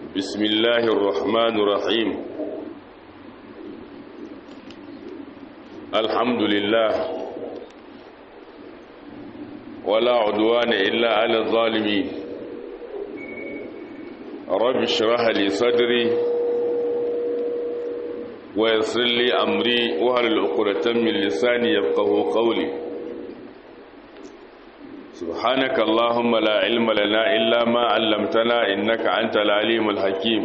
بسم الله الرحمن الرحيم الحمد لله ولا عدوان إلا على الظالمين رب اشرح لي صدري ويسر لي أمري وهل العقدة من لساني يفقه قولي سبحانك اللهم لا علم لنا إلا ما علمتنا إنك أنت العليم الحكيم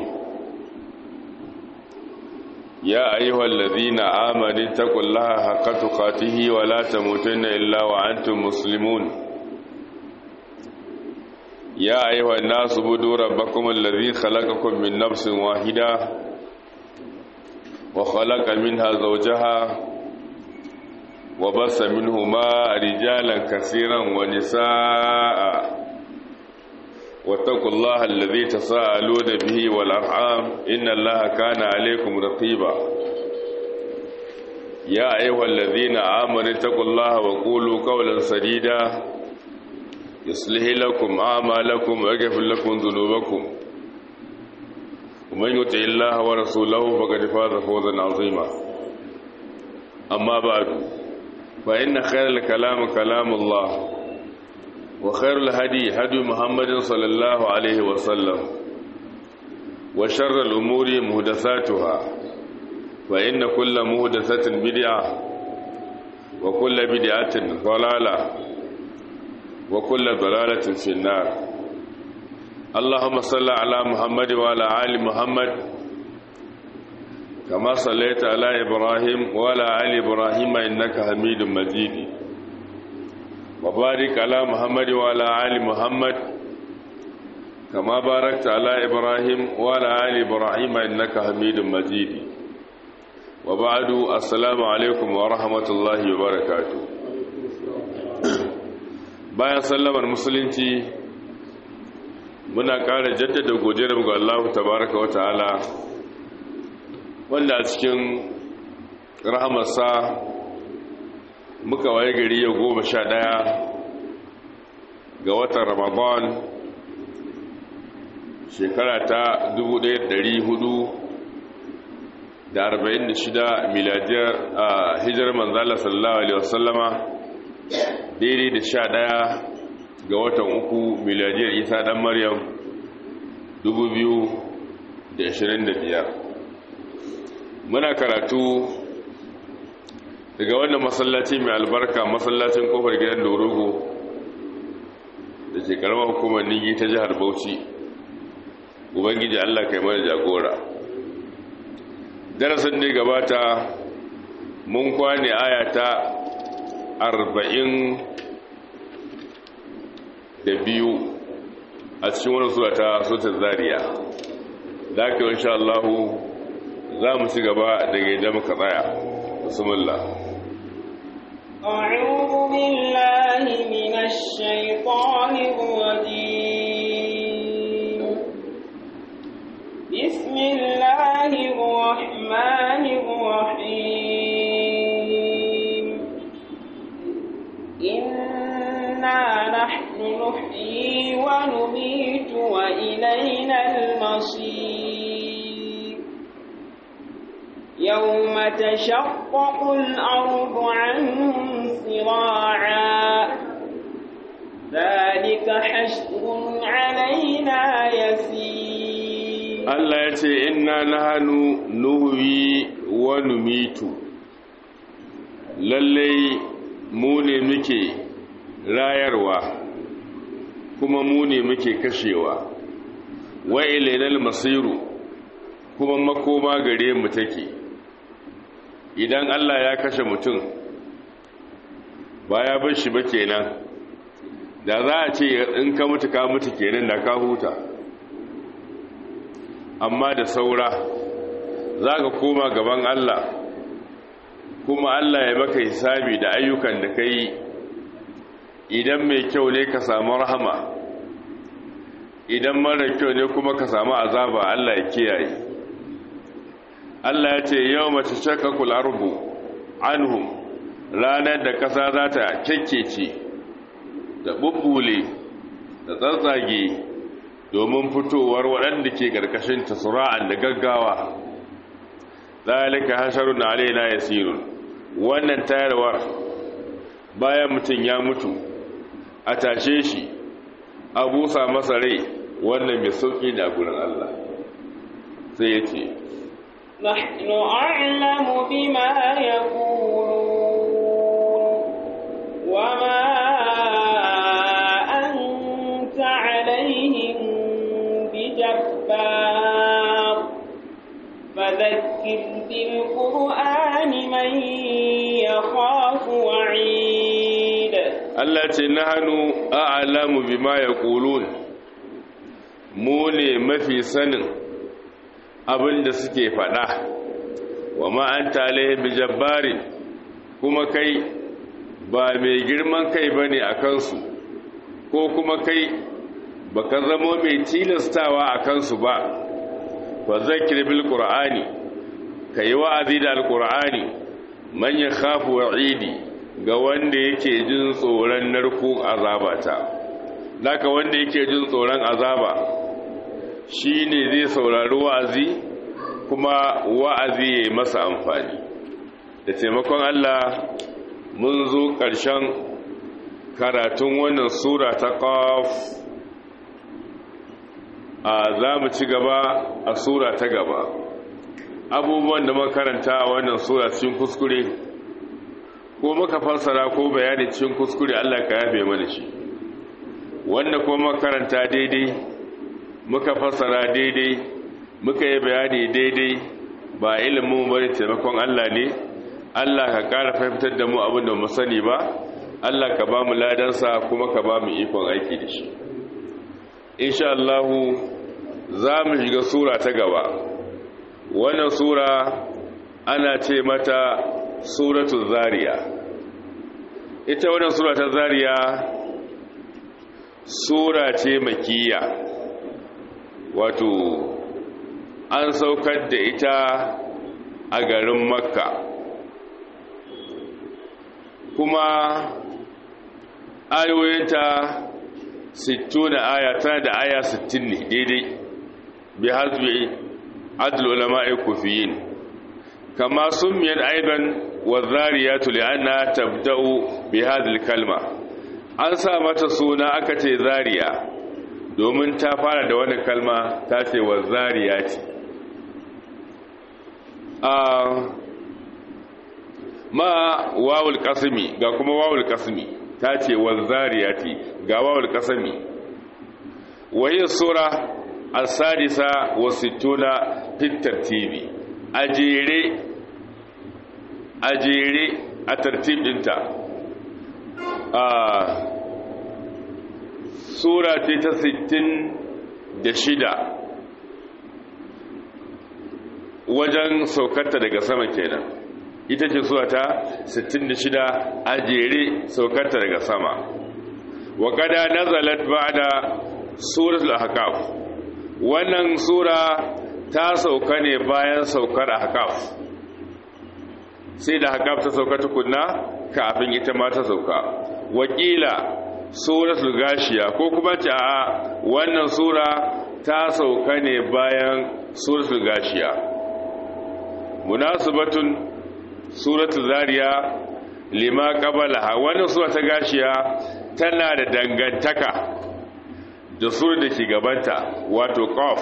يا أيها الذين آمنوا اتقوا الله حق تقاته ولا تموتن إلا وأنتم مسلمون يا أيها الناس بدوا ربكم الذي خلقكم من نفس واحدة وخلق منها زوجها وبث منهما رجالا كثيرا ونساء واتقوا الله الذي تساءلون به والأرحام إن الله كان عليكم رقيبا يا أيها الذين آمنوا اتقوا الله وقولوا قولا سديدا يصلح لكم أعمالكم ويغفر لكم ذنوبكم ومن يطع الله ورسوله فقد فاز فوزا عظيما أما بعد فإن خير الكلام كلام الله وخير الهدي هدي محمد صلى الله عليه وسلم وشر الأمور مهدثاتها فإن كل مهدثة بدعة وكل بدعة ضلالة وكل ضلالة في النار اللهم صل على محمد وعلى آل محمد كما صليت على إبراهيم وعلى آل إبراهيم إنك حميد مجيد وبارك على محمد وعلى آل محمد كما باركت على إبراهيم وعلى آل إبراهيم إنك حميد مجيد وبعد السلام عليكم ورحمة الله وبركاته bayan sallamar musulunci muna ƙara jaddada godiyar ga Allah tabaraka wa ta'ala wanda a cikin rahamarsa muka waye gari ya goma sha ɗaya ga watan ramadan shekara ta 1446 miladiyar a hijar manzala sallallahu alaihi wasallama daidai da sha ɗaya ga watan uku miladiyar isa ɗan maryam 2025 muna karatu daga wannan masallaci mai albarka masallacin kofar gidan dorogo da ke karamar hukumar ningi ta jihar bauchi ubangiji allah kai mana jagora darasin ne gabata mun kwane ayata arba'in da biyu a cikin wani suwa ta sotar zariya da aka yi insha Allahu za mu ci gaba daga yadda muka tsaya bismillah أعوذ بالله من الشيطان الرجيم بسم الله الرحمن الرحيم إنا نحن نحيي ونميت وإلينا المصير يوم تشقق الأرض عنهم سراعا ذلك حشر علينا يسير Allah ya ce inna nahanu nuhwi wa numitu lallai mu ne muke rayarwa kuma mu ne muke kashewa wa ilailal masiru kuma makoma gare mu take idan Allah ya kashe mutum ba ya bar shi ba kenan da za a ce in ka mutu ka mutu kenan da ka huta amma da saura za ka koma gaban Allah kuma Allah ya maka hisabi da ayyukan da ka yi idan mai kyau ne ka samu rahama idan mara kyau ne kuma ka samu azaba Allah ya kiyaye Allah ya ce yau mace shakakul arbu anhum ranar da ƙasa za ta kyakkece da bubbule da tsatsage domin fitowar waɗanda ke ƙarƙashin tasura'an da gaggawa zalika hasharun alaina yasirun wannan tayarwar bayan mutum ya mutu a tashe shi a busa masa rai wannan mai sauƙi da gurin Allah sai ya ce نحن أعلم بما يقولون وما أنت عليهم بجبار فذكر بالقرآن من يخاف وعيد Allah ce nahanu a'lamu bima yaqulun mu ne mafi sanin abin da suke faɗa wa ma anta alaihim bijabbarin kuma kai ba mai girman kai bane a kansu ko kuma kai baka zamo mai tilastawa a kansu ba fa zakir bil qur'ani kai wa'azi da alqur'ani man yakhafu wa'idi ga wanda yake jin tsoron narko azabata laka wanda yake jin tsoron azaba shine zai saurari wa'azi kuma wa'azi ya masa amfani da taimakon Allah mun zo ƙarshen karatun wannan sura ta qaf a za mu ci gaba a sura ta gaba abubuwan da makaranta a wannan sura cikin kuskure ko muka fassara ko bayani cikin kuskure Allah ka yafe mana shi wanda kuma makaranta daidai muka fassara daidai muka yi bayani daidai ba ilimin bane taimakon Allah ne Allah ka ƙara fahimtar da mu abin da mu sani ba Allah ka ba mu ladansa kuma ka ba mu ikon aiki da shi insha Allah za mu shiga sura ta gaba wannan sura ana ce mata suratul zariya ita wannan sura ta zariya sura ce makiya wato an saukar da ita a garin makka kuma ayoyinta 60 na aya tana da aya 60 ne daidai bi hasbi adl ulama'i kufiyin kama summiyat aidan wadhariyatu li'anna tabda'u bi hadhihi kalma an sa mata suna aka ce zariya domin ta fara da wani kalma ta ce wadhariyati a ma wawul qasmi ga kuma wawul qasmi ta ce wadhariyati ga wawul qasmi wa hiya sura as-sadisa wa sittuna fi tartibi a jere a jere a tartib dinta a sura ce ta sittin da shida wajen saukarta daga sama kenan ita ce sura ta sittin da shida a jere saukarta daga sama wa kada nazalat ba'da suratul ahqaf wannan sura ta sauka ne bayan saukar ahqaf sai da ahqaf ta sauka tukunna kafin ita ma ta sauka wakila suratul gashiya ko kuma ce a wannan sura ta sauka ne bayan suratul gashiya munasibatun suratul zariya lima qabalaha wannan sura ta gashiya tana da dangantaka da sura da ke gabanta wato qaf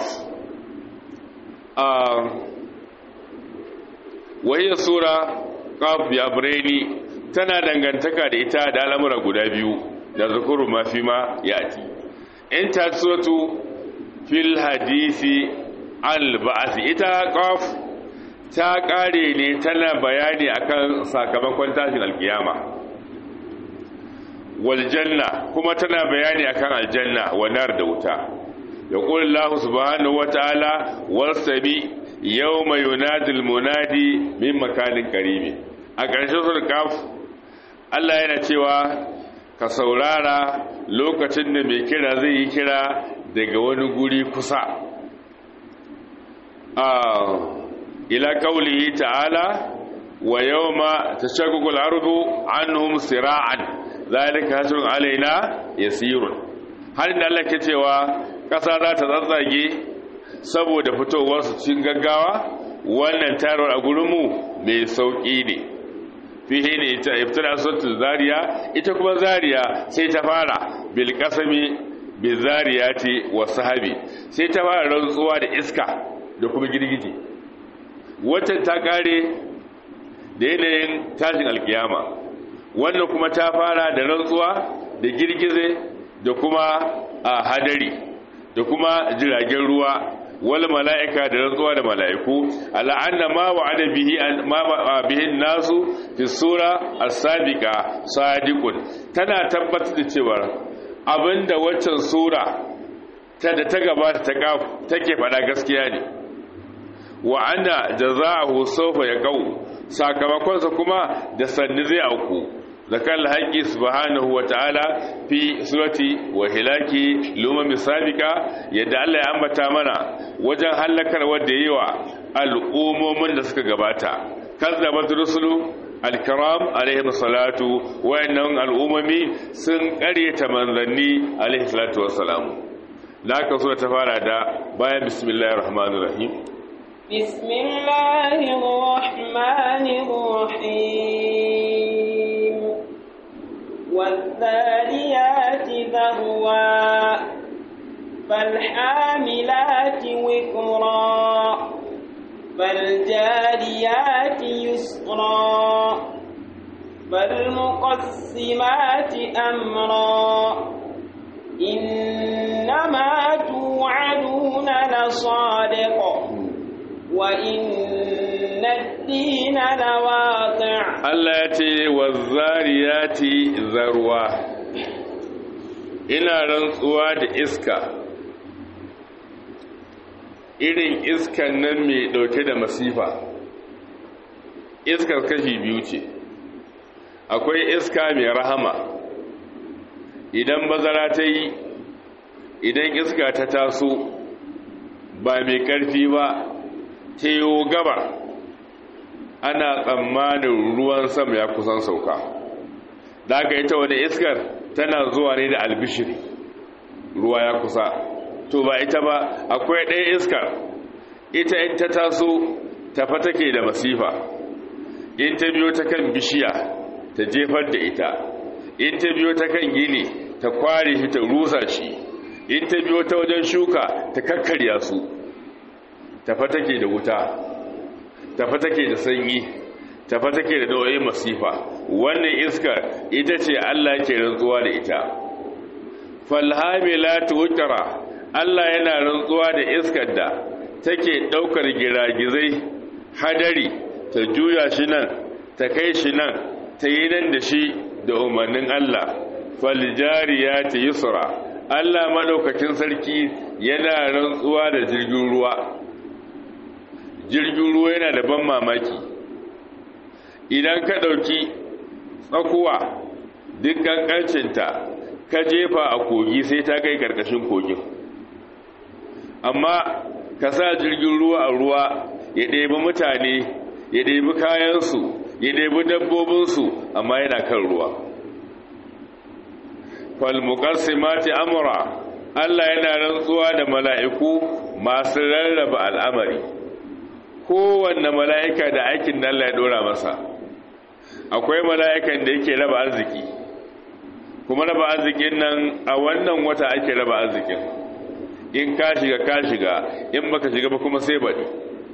wahiyar sura qaf ya birni tana dangantaka da ita da al'amura guda biyu da zukuru mafi ma yati in ta suratu fil hadisi al-ba'ath ita qaf ta kare ne tana bayani akan sakamakon tashin alkiyama wal janna kuma tana bayani akan aljanna wa nar da wuta yaqul Allah subhanahu wa ta'ala wasabi yawma yunadil munadi min makanin qarib a ƙarshen sura kaf Allah yana cewa ka saurara lokacin da mai kira zai yi kira daga wani guri kusa a ila kaulihi ta'ala wa yawma tashaqqaqu al-ardu anhum sira'an zalika hasrun alaina yasirun har da Allah ke cewa ƙasa za ta tsatsage saboda fitowarsu cikin gaggawa wannan tarar a gurinmu mai sauƙi ne fihe ne ita iftira sautin zariya ita kuma zariya sai ta fara bil kasami bil zariyati wa sahabi sai ta fara rantsuwa da iska da kuma girgije wacce ta kare da yanayin tashin alkiyama wannan kuma ta fara da rantsuwa da girgize da kuma a hadari da kuma jiragen ruwa wal mala'ika da rantsuwa da mala'iku ala'anna ma wa'ada bihi ma bihi nasu fi sura as-sabiqa sadiqun tana tabbatar da cewa abinda waccan sura ta da ta gabata ta take fada gaskiya ne wa anna jazaahu sawfa yaqau sakamakonsa kuma da sanni zai auku zakar haƙƙi subhanahu wa ta'ala fi surati wa hilaki luma misalika yadda Allah ya ambata mana wajen halakar wadda yi wa al'ummomin da suka gabata kazzabat rusulu alkiram alaihi salatu wayannan al'ummomi sun ƙaryata manzanni alaihi salatu wassalamu da aka so ta fara da bayan bismillahir rahmanir rahim bismillahir rahmanir rahim والذاريات ذروا فالحاملات وكرا فالجاريات يسرا فالمقسمات أمرا إنما توعدون لصادق وإن الدين لواقع Allah ya ce wa zariyati zarwa ina rantsuwa da iska irin iskan nan mai dauke da masifa iskar kashi biyu ce akwai iska mai rahama idan bazara ta yi idan iska ta taso ba mai karfi ba ta yi gabar ana tsammanin ruwan sama ya kusan sauka da aka ita wani iskar tana zuwa ne da albishiri ruwa ya kusa to ba ita ba akwai ɗaya iskar ita in ta taso tafa take da masifa in ta biyo ta kan bishiya ta jefar da ita in ta biyo ta kan gini ta kware shi ta rusa shi in ta biyo ta wajen shuka ta kakkarya su tafa take da wuta tafa take da sanyi tafa take da nau'in masifa wannan iskar ita ce Allah ke rantsuwa da ita falhamilatu wukra Allah yana rantsuwa da iskar da take daukar giragizai hadari ta juya shi nan ta kai shi nan ta yi nan da shi da umarnin Allah faljariyati yusra Allah madaukakin sarki yana rantsuwa da jirgin ruwa jirgin ruwa yana da ban mamaki idan ka ɗauki tsakuwa duk ƙanƙancinta ka jefa a kogi sai ta kai ƙarƙashin kogin amma ka sa jirgin ruwa a ruwa ya ɗebi mutane ya ɗebi kayansu ya ɗebi dabbobinsu amma yana kan ruwa falmuƙarsimati amura Allah yana rantsuwa da mala'iku masu rarraba al'amari kowanne mala'ika da aikin da Allah ya dora masa akwai mala'ikan da yake raba arziki kuma raba arzikin nan a wannan wata ake raba arzikin in ka shiga ka shiga in baka shiga ba kuma sai baɗi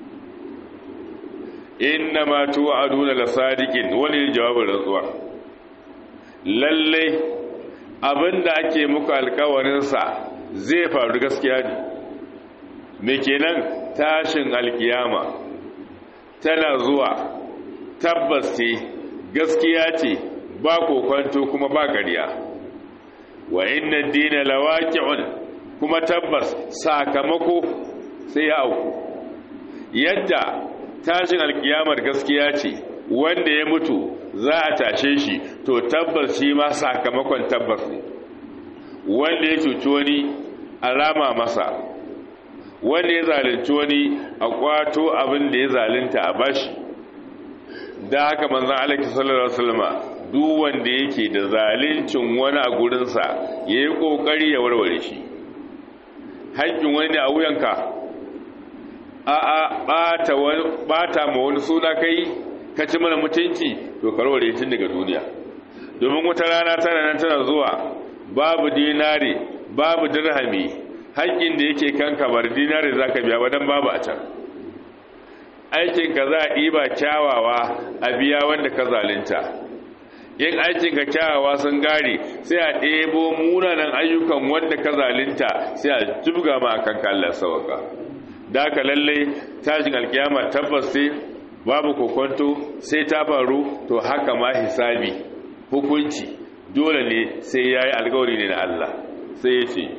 inna ma tu'aduna la sadiqin wani jawabin rantsuwa lalle abinda ake muku alkawarin sa zai faru gaskiya ne me kenan tashin alkiyama tana zuwa tabbas ce gaskiya ce ba kokwanto kuma ba gariya wa inna dina lawaqi'un kuma tabbas sakamako sai ya auku yadda tashin alkiyamar gaskiya ce wanda ya mutu za a tashe shi to tabbas shi ma sakamakon tabbas ne wanda ya cuci wani alama masa wanda ya zalunci wani a kwato abin da ya zalunta a bashi da haka manzan alaƙi sallallahu alaihi wasallama duk wanda yake da zaluncin wani a gurinsa ya yi ƙoƙari ya warware shi haƙƙin wani ne a wuyanka a a ɓata ma wani suna kai ka ci mana mutunci to karware tun daga duniya domin wata rana tana nan tana zuwa babu dinari babu dirhami haƙƙin da yake kanka bar dinari za ka biya wadan babu a can aikinka za a ɗiba kyawawa a biya wanda ka zalunta yin aikinka kyawawa sun gare sai a ɗebo munanan ayyukan wanda ka zalunta sai a jibga ma a kanka Allah sauka da haka lallai tashin alkiyama tabbas sai babu kokonto sai ta faru to haka ma hisabi hukunci dole ne sai ya yi alkawari ne na Allah sai ya ce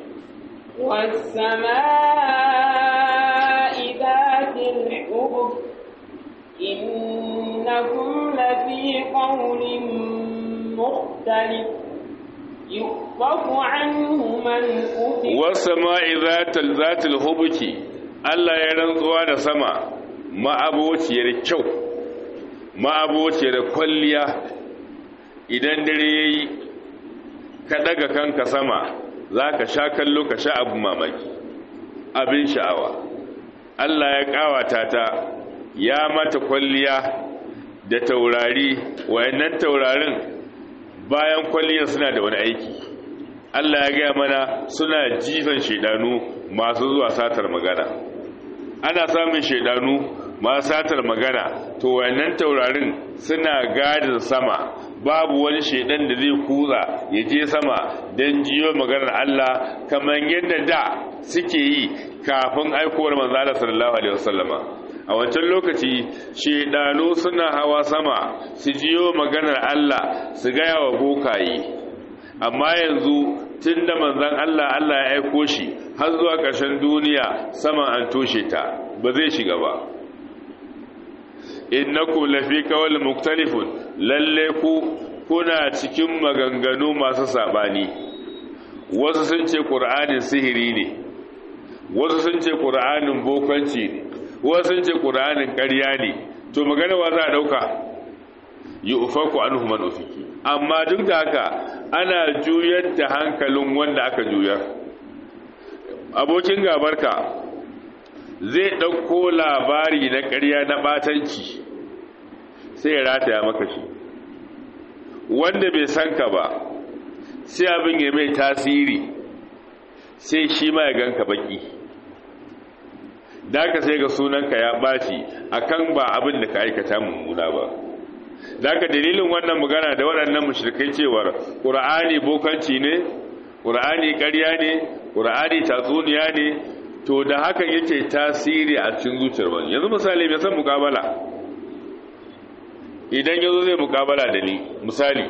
والسماء ذات الحبك إنكم لفي قول مختلف يؤفك عنه من أفك والسماء ذات ذات الحبك Allah ya rantsuwa da sama ma'abociyar kyau ma'abociyar kwalliya idan dare yayi ka daga kanka sama za ka sha kallo ka sha abu mamaki abin sha'awa Allah ya kawata ta ya mata kwalliya da taurari wayannan taurarin bayan kwalliyar suna da wani aiki Allah ya gaya mana suna jifan shaidanu masu zuwa satar magana ana samun shaidanu masu satar magana to wayannan taurarin suna gadin sama babu wani shaidan da zai kuza ya je sama don jiyo maganar Allah kamar yadda da suke yi kafin aikowar manzala sallallahu alaihi wasallama a wancan lokaci shaidanu suna hawa sama su jiyo maganar Allah su gaya wa bokaye amma yanzu tun da manzan Allah Allah ya aiko shi har zuwa ƙarshen duniya sama an toshe ta ba zai shiga ba innakum lafi qawl muktalifun lalle ku kuna cikin maganganu masu sabani wasu sun ce qur'anin sihiri ne wasu sun ce qur'anin bokanci ne wasu sun ce qur'anin ƙarya ne to magana wa za a dauka yufaku anhu man ufiki amma duk da haka ana juyar da hankalin wanda aka juyar abokin gabarka zai ɗauko labari na ƙarya na ɓatanci sai ya rataya maka shi wanda bai san ka ba sai abin ya mai tasiri sai shi ma ya ganka baki da ka sai ga sunanka ya ɓaci akan ba abin da ka aikata mummuna ba da ka dalilin wannan magana da waɗannan mushrikai cewar ƙur'ani bokanci ne ƙur'ani ƙarya ne ƙur'ani tatsuniya ne to da hakan yake tasiri a cikin zuciyar wani yanzu misali mai san mukabala idan yazo zai mukabala da ni misali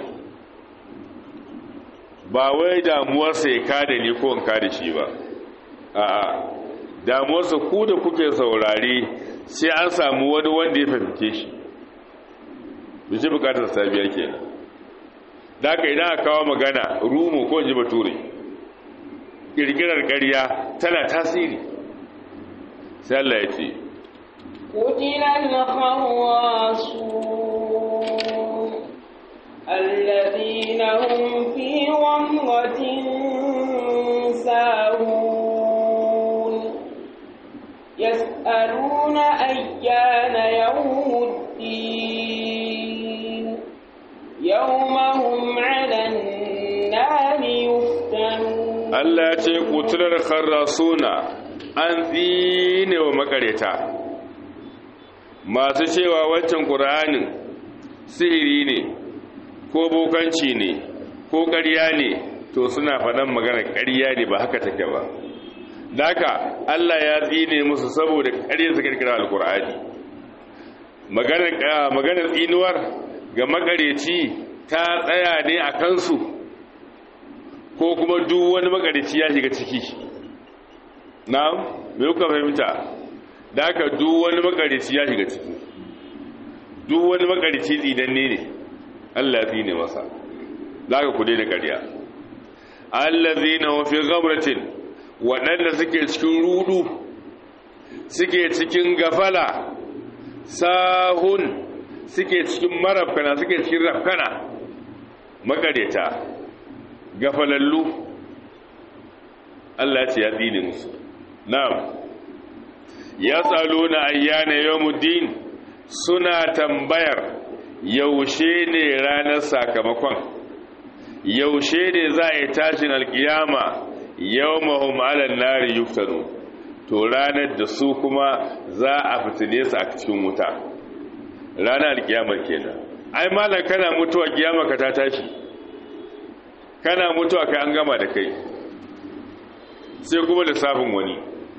ba wai damuwarsa ya kada ni ko in kada shi ba a'a damuwarsa ku da kuke saurare sai an samu wani wanda ya fahimce shi bishi bukatar sabiya kenan da haka idan aka kawo magana rumo ko ji bature kirkirar ƙarya tana tasiri sai Allah ya ce قتل الخواصون الذين هم في غمرة ساهون يسألون أيان يوم الدين يوم هم على النار يفتنون Allah ya ce kutular kharrasuna an tsine wa makareta masu cewa wancan ƙur'anin sihiri ne ko bokanci ne ko ƙarya ne to suna faɗan maganar ƙarya ne ba haka take ba daka Allah ya tsine musu saboda ƙarya su kirkira alƙur'ani maganar tsinuwar ga makareci ta tsaya ne a kansu ko kuma duk wani makarici ya shiga ciki na me kuka fahimta da aka duk wani makarici ya shiga ciki duk wani makarici tsinanne ne Allah ya tsine masa za ka kude da ƙarya allazi na wafi gabratin waɗanda suke cikin rudu suke cikin gafala sahun suke cikin marafkana suke cikin rafkana makareta gafalallu Allah ce ya tsine musu na'am yasaluna ayyana yawmuddin suna tambayar yaushe ne ranar sakamakon yaushe ne za a yi tashin alkiyama yawmahum ala nari yuftanu to ranar da su kuma za a fitile su a cikin wuta ranar alkiyamar kenan ai malam kana mutuwa kiyama ka ta tashi kana mutuwa kai an gama da kai sai kuma lissafin wani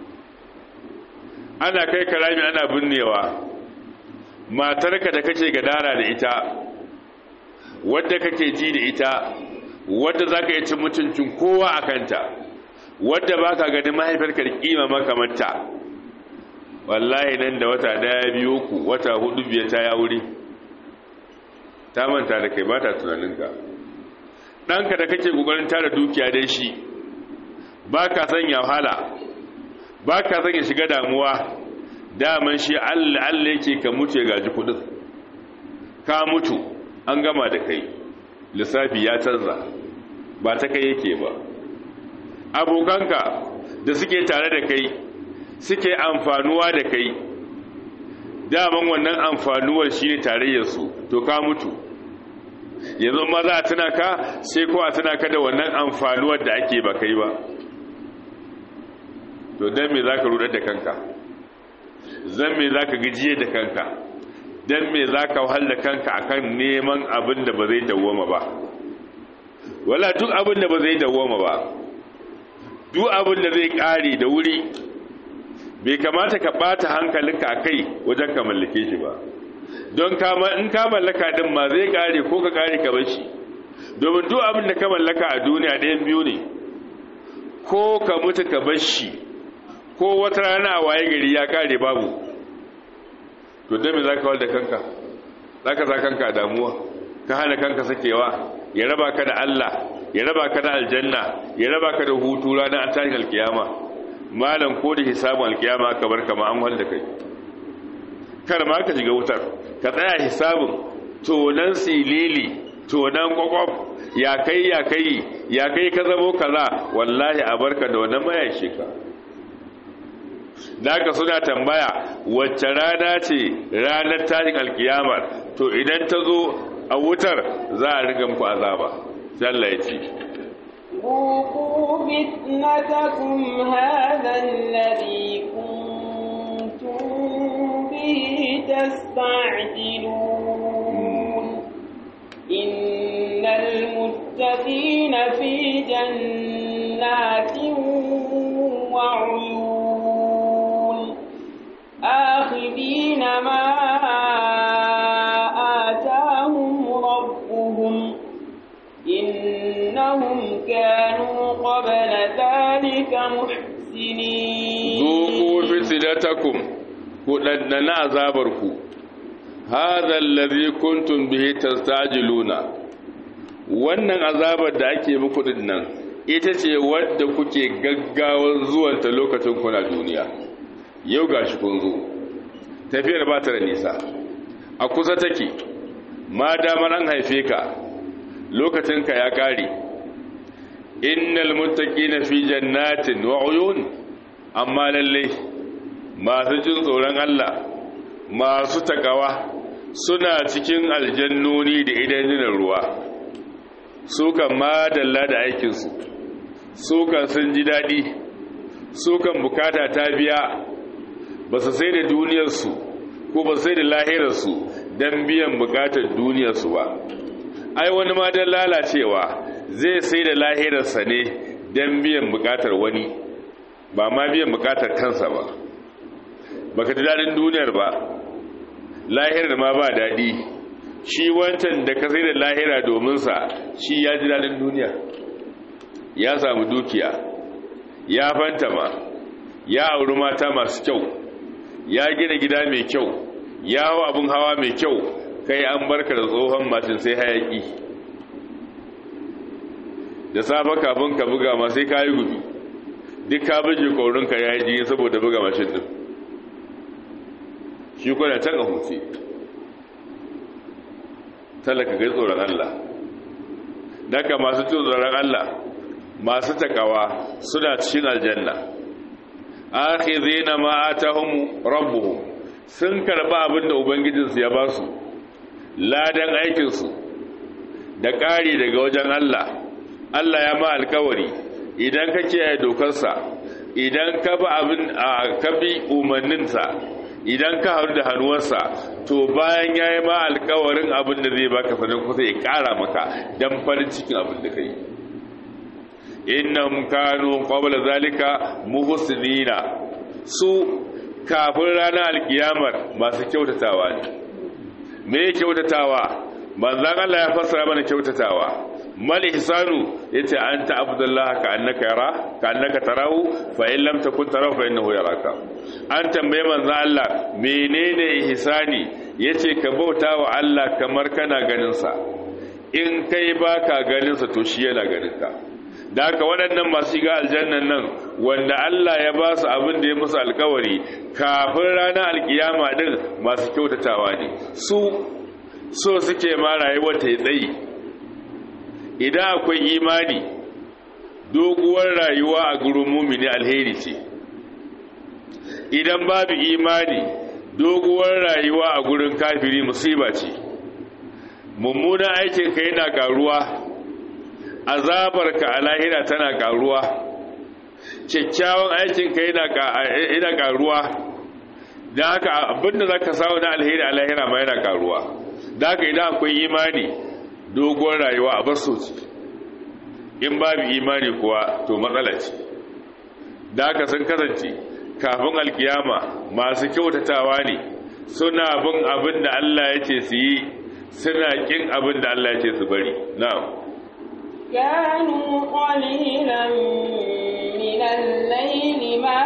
ana kai karami ana binnewa matarka da kake gadara da ita wadda kake ji da ita wadda za ka yi cin mutuncin kowa a kanta wadda ba ka gani mahaifarka da kima makamanta wallahi nan da wata daya biyu ku wata hudu biyar ta ya wuri ta manta da kai ba ta tunaninka ɗanka da kake ƙoƙarin tara dukiya dai shi ba ka sanya wahala ba ka sanya shiga damuwa daman shi allah allah yake ka mutu ya gaji kudin ka mutu an gama da kai lissafi ya canza ba ta kai yake ba abokanka da suke tare da kai suke amfanuwa da kai daman wannan amfanuwar shi ne tarayyarsu to ka mutu yanzu ma za a tuna ka sai kowa tuna ka da wannan amfanuwar da ake ba kai ba to don me za ka rudar da kanka zan me za ka gajiye da kanka don me za ka wahal da kanka akan neman abin da ba zai dawoma ba wala duk abin da ba zai dawoma ba duk abin da zai kare da wuri bai kamata ka bata hankalinka a kai wajen ka mallake shi ba don kama in ka mallaka din ma zai kare ko ka kare ka bar shi domin duk abin da ka mallaka a duniya ɗayan biyu ne ko ka mutu ka bar shi ko wata rana a waye gari ya kare babu to dame za ka da kanka za ka sa kanka damuwa ka hana kanka sakewa ya raba ka da Allah ya raba ka da aljanna ya raba ka da hutu ranar tashin alkiyama malam ko da hisabun alkiyama aka bar kama an wanda kai kar ma ka shiga wutar ka tsaya hisabun tonan silili tonan kwakwaf ya kai ya kai ya kai ka zamo kaza wallahi a barka da wannan mayashi ka da suna tambaya wacce rana ce ranar tashin alkiyamar to idan ta zo a wutar za a riga muku azaba Allah ya ce ذوقوا فتنتكم هذا الذي كنتم به تستعجلون إن المتقين في جنات وعيون آخذين ما آتاهم ربهم إنهم كانوا قبل ذلك محسنين ذوقوا فتنتكم كدنا عذابركم هذا الذي كنتم به تستعجلون wannan azabar da ake muku din nan ita ce wadda kuke gaggawar zuwanta lokacin kuna duniya yau gashi kun zo tafiyar ba ta da nisa a kusa take ma damar an haife ka lokacinka ya kare innal muttaqina fi jannatin wa uyun amma lalle masu jin tsoron Allah masu takawa suna cikin aljannoni da idanunan ruwa su kan madalla da aikinsu su kan sun ji daɗi su kan bukata ta biya ba su sai da duniyarsu ko ba su sai da lahirarsu don biyan bukatar duniyarsu ba ai wani ma don lalacewa zai sai da lahirarsa ne don biyan bukatar wani ba ma biyan bukatar kansa ba baka ji daɗin duniyar ba lahirar ma ba daɗi shi wancan da ka sai da lahira dominsa shi ya ji daɗin duniya ya samu dukiya ya fantama ya auri mata masu kyau ya gina gida mai kyau ya hau abin hawa mai kyau kai an barka da tsohon mashin sai hayaki da safa kafin ka buga ma sai ka yi gudu duk ka bije kaurinka ya yi jini saboda buga mashin din shi kuna can a hutu talaka gai tsoron Allah daga masu tsoron Allah masu takawa suna cikin aljanna akhidhina ma atahum rabbuhum sun karba abin da ubangijinsu ya ba su ladan aikinsu da ƙari daga wajen Allah Allah ya ma alkawari idan ka kiyaye dokarsa idan ka bi abin ka bi umarninsa idan ka haru da hannuwarsa to bayan ya yi ma alkawarin abin da zai baka sanin kusa ya ƙara maka don farin cikin abin da ka yi innahum kanu qabla zalika muhsinina su kafin ranar alkiyamar masu kyautatawa ne me kyautatawa manzan Allah ya fassara mana kyautatawa mal ihsanu yace anta abdullah ka annaka yara ka annaka tarahu fa in lam takun tarahu fa innahu yaraka an tambaye manzan Allah menene ihsani yace ka bauta wa Allah kamar kana ganin sa in kai baka ganin sa to shi yana ganin ka da haka waɗannan masu shiga aljannan nan wanda Allah ya ba su abin da ya musu alkawari kafin ranar alkiyama din masu kyautatawa ne su so suke ma rayuwar ta tsayi idan akwai imani doguwar rayuwa a gurin mumini alheri ce idan babu imani doguwar rayuwa a gurin kafiri musiba ce mummunan aikinka yana karuwa azabarka a lahira tana karuwa kyakkyawan aikinka yana karuwa da haka abinda za ka samu na alheri a lahira ma yana karuwa da haka idan akwai imani dogon rayuwa a bar soci in babu imani kuwa to matsala ce da haka sun kasance kafin alkiyama masu kyautatawa ne suna bin abin da Allah ya ce su yi suna kin abin da Allah ya ce su bari na'am كانوا قليلا من الليل ما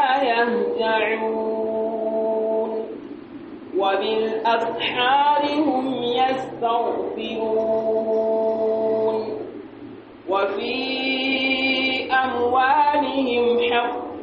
يهجعون وبالأسحار هم يستغفرون وفي أموالهم حق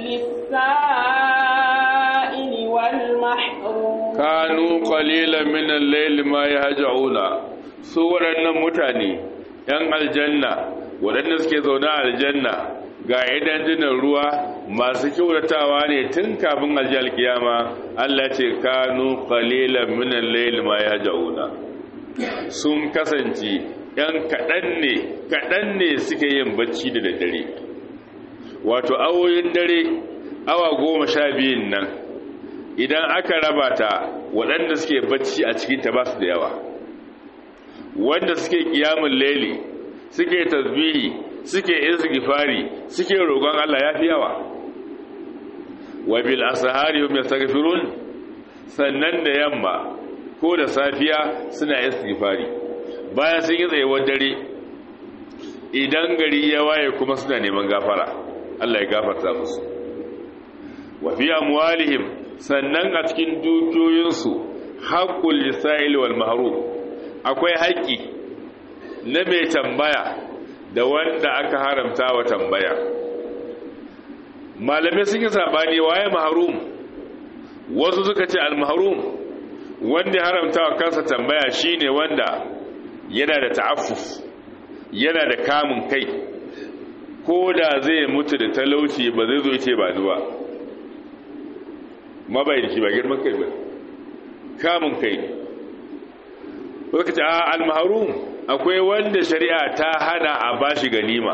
للسائل والمحروم كانوا قليلا من الليل ما يهجعون سورة متاني ‘yan aljanna waɗanda suke zaune a aljanna ga idan jinan ruwa masu kyautatawa ne tun kafin aljihar kiyama Allah ce kanu qalilan min al-layl ma yahjauna sun kasance ‘yan kaɗan ne kaɗan ne suke yin bacci da daddare wato awoyin dare awa goma sha biyun nan idan aka raba ta waɗanda suke bacci a cikinta ba su da yawa wanda suke kiyamun laili suke tasbihi suke istighfari suke roƙon Allah yafi yawa wa bil asahari hum yastaghfirun sannan da yamma ko da safiya suna istighfari bayan sun yi tsayuwar dare idan gari ya waye kuma suna neman gafara Allah ya gafarta musu wa fi amwalihim sannan a cikin dukiyoyinsu haqqul lisa'il wal mahrum akwai haƙƙi na mai tambaya da wanda aka haramta wa tambaya malamai sun yi saɓani waye maharum wasu suka ce al-maharum wanda haramta wa kansa tambaya shine wanda yana da ta'affuf yana da kamun kai ko da zai mutu da talauci ba zai zo ce ba zuwa mabai da shi ba girman kai ba kamun kai ne suka ce a almaharum akwai wanda shari'a ta hana a bashi ganima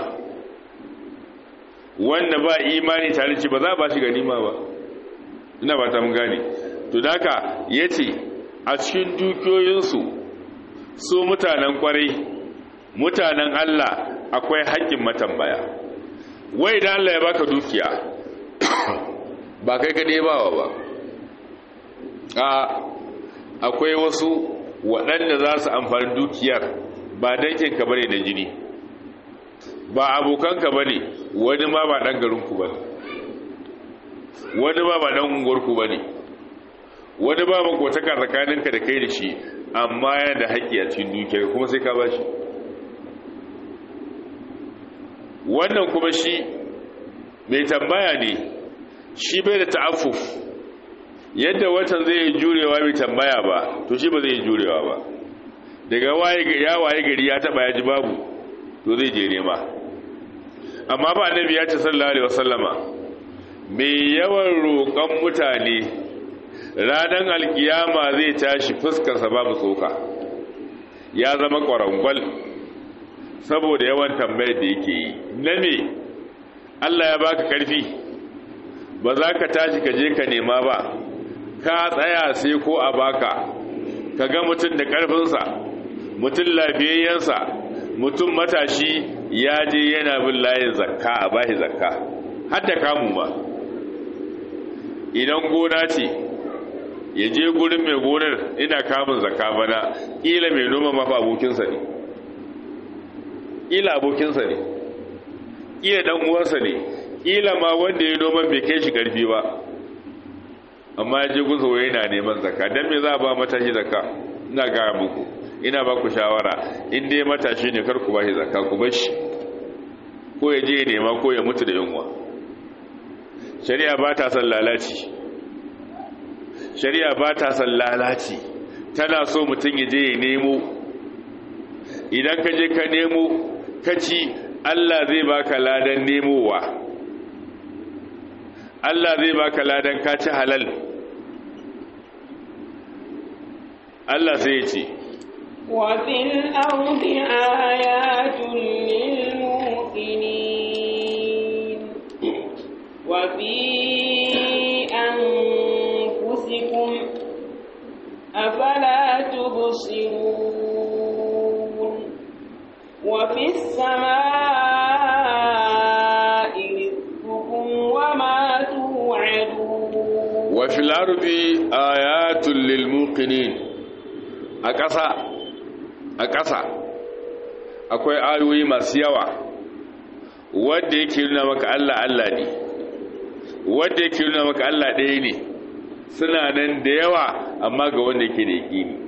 wanda ba imani tare ci ba za a bashi ganima ba ina ba ta mun gane to daka yace a cikin dukiyoyinsu su mutanen kwarai mutanen Allah akwai haƙƙin matambaya wai da Allah ya baka dukiya ba kai kaɗai bawa ba a akwai wasu waɗanda za su amfani dukiyar ba dankinka ba ne da jini ba abokanka ba ne wani ma ba ɗan garinku ba ne wani ma ba ɗan unguwarku ba ne wani ba makwataka tsakaninka da kai da shi amma yana da haƙƙi a cikin dukiyar kuma sai ka ba shi wannan kuma shi mai tambaya ne shi bai da ta'affuf yadda watan zai yi jurewa mai tambaya ba to shi ba zai yi jurewa ba daga ya waye gari ya taba ya ji babu to zai je nema amma ba annabi ya ce sallallahu alaihi wasallama mai yawan roƙon mutane ranar alkiyama zai tashi fuskarsa babu tsoka ya zama ƙwarangwal saboda yawan tambayar da yake yi na me Allah ya baka ƙarfi ba za ka tashi ka je ka nema ba ka tsaya sai ko a baka ka ga mutum da ƙarfinsa mutum lafiyayyensa mutum matashi ya je yana bin layin zakka a bashi zakka har da kamu ma idan gona ce ya je gurin mai gonar ina kamun zakka bana ƙila mai noma mafi abokinsa ne ƙila abokinsa ne ƙila ɗan uwansa ne ƙila ma wanda ya noman bai kai shi ƙarfi ba amma ya je gunsa wai yana neman zakka don me za a ba matashi zakka ina gaya muku ina ba ku shawara in dai matashi ne kar ku ba shi zakka ku bar shi ko ya je ya nema ko ya mutu da yunwa shari'a ba ta son lalaci shari'a ba ta son lalaci tana so mutum ya je ya nemo idan ka je ka nemo ka ci Allah zai baka ladan nemowa Allah zai baka ladan ka ci halal Allah sai ya ce وفي الأرض آيات للموقنين وفي أنفسكم أفلا تبصرون وفي السماء رزقكم وما توعدون وفي الأرض آيات للموقنين أكسا a ƙasa akwai ayoyi masu yawa wadda yake nuna maka Allah Allah ne wadda yake nuna maka Allah ɗaya ne suna nan da yawa amma ga wanda yake da yaƙini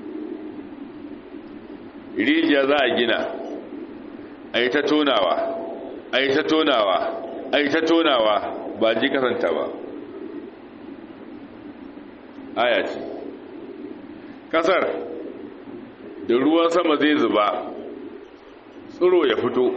rijiya za a gina a yi ta tonawa a yi ta tonawa a yi ta tonawa ba ji kasanta ba aya ce ƙasar da ruwan sama zai zuba tsiro ya fito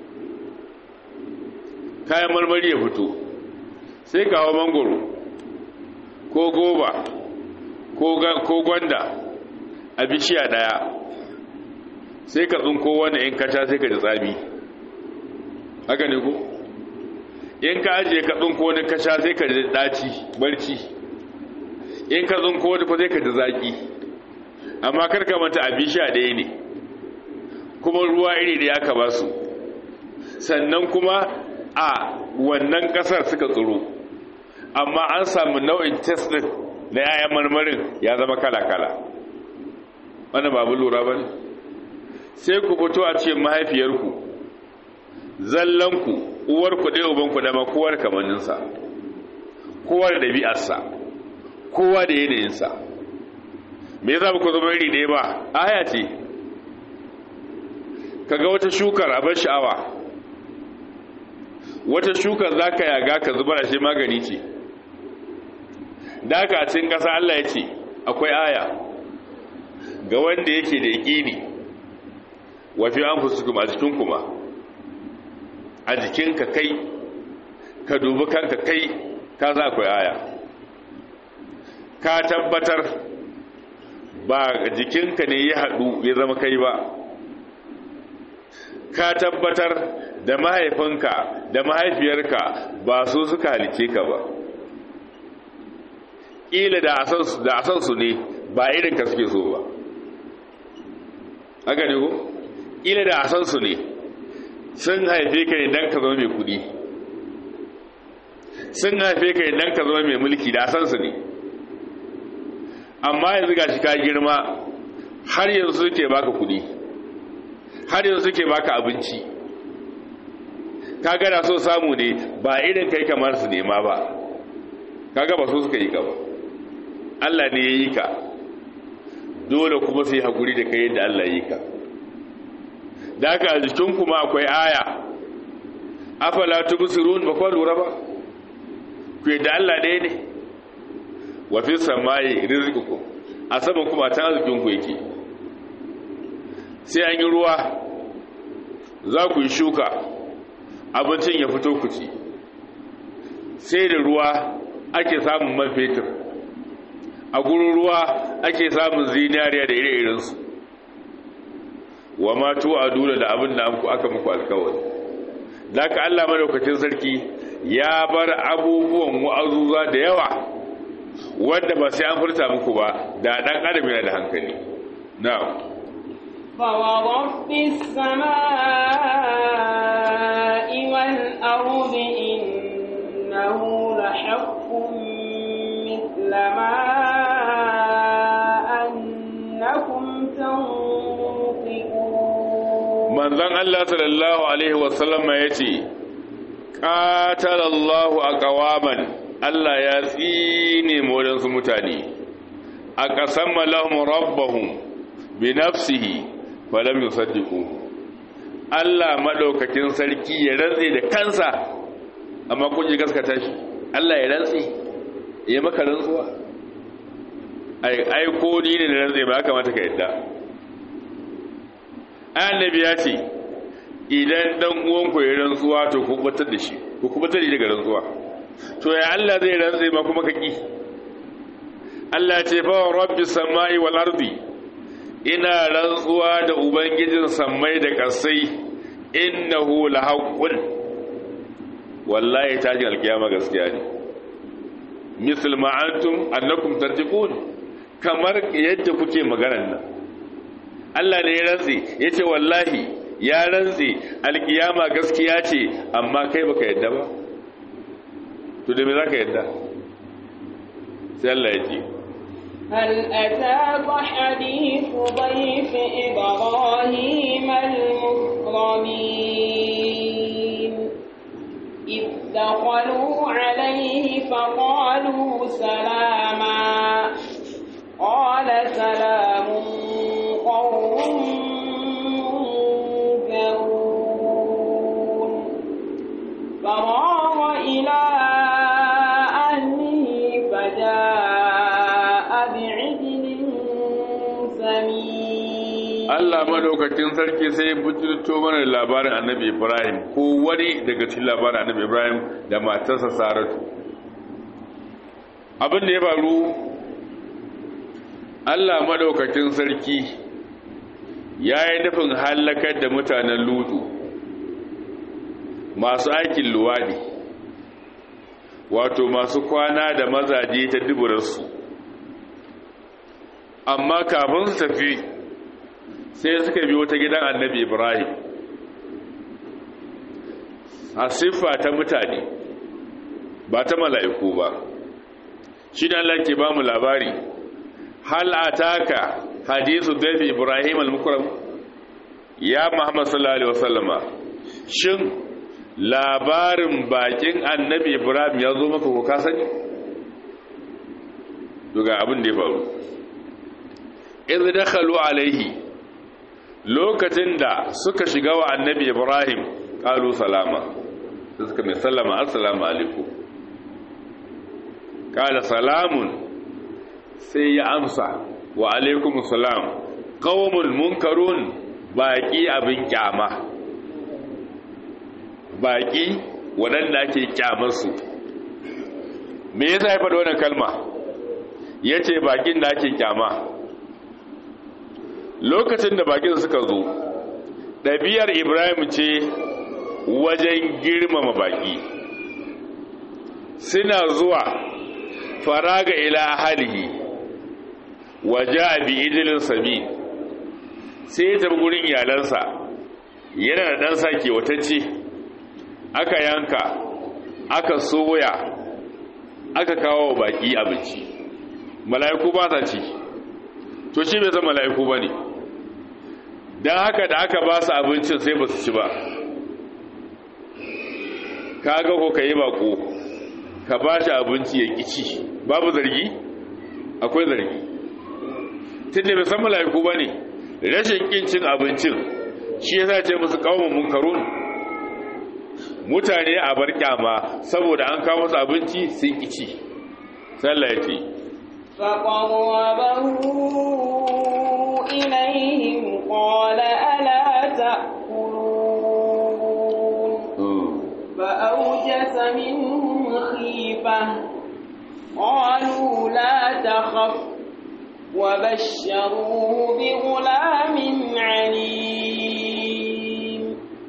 kayan marmari ya fito sai kawo mangoro ko goba ko gwanda a bishiya daya sai ka tsinko wani in kaca sai ka ji tsami haka ne ko in ka ajiye ka tsinko wani kaca sai ka ji daci barci in ka tsinko wani ko sai ka ji zaki amma karka mata abin sha ɗaya ne kuma ruwa iri da ya ka ba su sannan kuma a wannan ƙasar suka tsoro amma an samu nau'in test ɗin na yayan marmarin ya zama kala-kala wani babu lura ba ne sai ku fito a ce mahaifiyarku zallanku uwarku ɗaya ubanku dama kowar kamanninsa kowa da ɗabi'arsa kowa da yanayinsa me yasa ba ku zama iri ɗaya ba aya ce kaga wata shukar abin sha'awa wata shukar za ka yaga ka zubar shi magani ce da haka cikin ƙasa Allah ya ce akwai aya ga wanda yake da yaƙini wafi an fusukum a jikin kuma a jikinka kai ka dubi kanka kai ka za akwai aya ka tabbatar ba jikinka ne ya haɗu ya zama kai ba ka tabbatar da mahaifinka da mahaifiyarka ba su suka halice ka ba ƙila da a san su ne ba irinka suke so ba haka ne ko ƙila da a san su ne sun haife ka ne don ka zama mai kudi sun haife ka ne don ka zama mai mulki da a san su ne amma yanzu ga shi ka girma har yanzu suke baka kudi har yanzu suke baka abinci ka gana so samu ne ba irin kai kamar su nema ba kaga ba so suka yi ka ba Allah ne ya yi ka dole kuma sai hakuri da kai yadda Allah ya yi ka da haka a jikin kuma akwai aya afala tubsirun ba kwa lura ba ku yadda Allah ɗaya ne wa fi samayi rizqukum a saman kuma ta arzikin ku yake sai an yi ruwa za ku yi shuka abincin ya fito ku ci sai da ruwa ake samun man fetur a gurin ruwa ake samun zinariya da ire-irensu wa ma a dole da abin da aka muku alkawari da ka Allah madaukakin sarki ya bar abubuwan wa'azuza da yawa wanda ba sai an furta muku ba da dan adam yana da hankali na'am فورب السماء والأرض إنه لحق مثل ما أنكم تنطقون manzon Allah sallallahu alaihi wasallam ya ce qatalallahu aqwaman Allah ya tsine mu wadansu mutane aqasama lahum rabbuhum bi nafsihi falam yusaddiqu Allah madaukakin sarki ya rantse da kansa amma kun ji gaskata shi Allah ya rantse ya maka rantsuwa ai ai ko ni ne da rantse ba kamata ka yadda annabi ya ce idan dan uwan ku ya rantsuwa to ku kubatar da shi ku kubatar da daga rantsuwa to ya Allah zai rantse ma kuma ka ki Allah ce fa rabbi samai wal ardi ina rantsuwa da ubangijin sammai da kasai innahu lahaqqun wallahi tajin alkiyama gaskiya ne misal ma antum annakum tartiqun kamar yadda kuke maganar nan Allah ne ya rantsi yace wallahi ya rantsi alkiyama gaskiya ce amma kai baka yadda ba to da me zaka yadda sai Allah ya ce هل أتاك حديث ضيف إبراهيم المكرمين إذ دخلوا عليه فقالوا سلاما قال سلام قوم منكرون فراغ إلى أهله فجاء بعجل سمين Allah madaukakin sarki sai bujirto mana da labarin annabi Ibrahim ko wani daga cikin labarin annabi Ibrahim da matarsa Saratu abin da ya faru Allah madaukakin sarki ya yi nufin hallakar da mutanen lutu masu aikin luwadi wato masu kwana da mazaje ta duburarsu amma kafin su tafi sai suka biyo ta gidan annabi ibrahim a siffa ta mutane ba ta mala'iku ba shi da Allah ke ba mu labari hal ataka hadisu dafi ibrahim al-mukram ya muhammad sallallahu alaihi wasallama shin labarin bakin annabi ibrahim ya zo maka ko ka sani daga abin da ya faru idh dakhalu alaihi lokacin da suka shiga wa annabi ibrahim qalu salama suka mai sallama assalamu alaikum qala salamun sai ya amsa wa alaikum salam qaumun munkarun baki abin kyama baki waɗanda ake kyamarsu me yasa ya faɗi wannan kalma yace bakin da ake kyama lokacin da bakin suka zo ɗabiyar ibrahim ce wajen girmama baki suna zuwa faraga ila ahalihi waje abi idilin sami sai ya tabi gurin iyalansa yana da ɗansa ke watacce aka yanka aka soya aka kawo baki abinci mala'iku ba sa ci to shi bai san mala'iku ba ne don haka da aka ba su abincin sai ba su ci ba ka ga ko ka yi bako ka ba shi abinci ya kici babu zargi akwai zargi tun da bai san mala'iku ba ne rashin kincin abincin shi ya sace musu kawon munkarun mutane a bar kyama saboda an kawo musu abinci sun kici sallah ya ce فقربه إليهم قال ألا تأكلون فأوجس منهم خيفة خيفة قالوا لا تخف وبشروه بغلام عليم